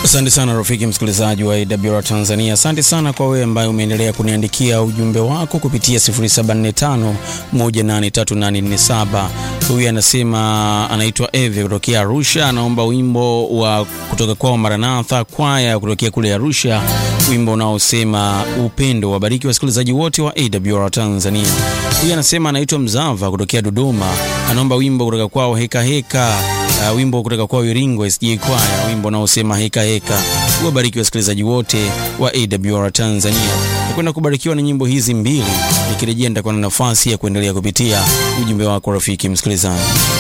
Asante sana rafiki msikilizaji wa AWR Tanzania. Asante sana kwa wewe ambaye umeendelea kuniandikia ujumbe wako kupitia 0745183847. Huyu anasema anaitwa Eve kutokea Arusha, anaomba wimbo wa kutoka kwao Maranatha kwaya kutokea kule Arusha, wimbo unaosema upendo. Wabariki wasikilizaji wote wa AWR Tanzania. Huyu anasema anaitwa Mzava kutokea Dodoma, anaomba wimbo kutoka kwao heka heka Uh, wimbo kutoka kwa Iringo SJ Kwaya, wimbo unaosema heka heka. Wabariki wasikilizaji wote wa AWR Tanzania. Nakwenda kubarikiwa na nyimbo hizi mbili, nikirejea nitakuwa na nafasi ya kuendelea kupitia ujumbe wako rafiki msikilizaji.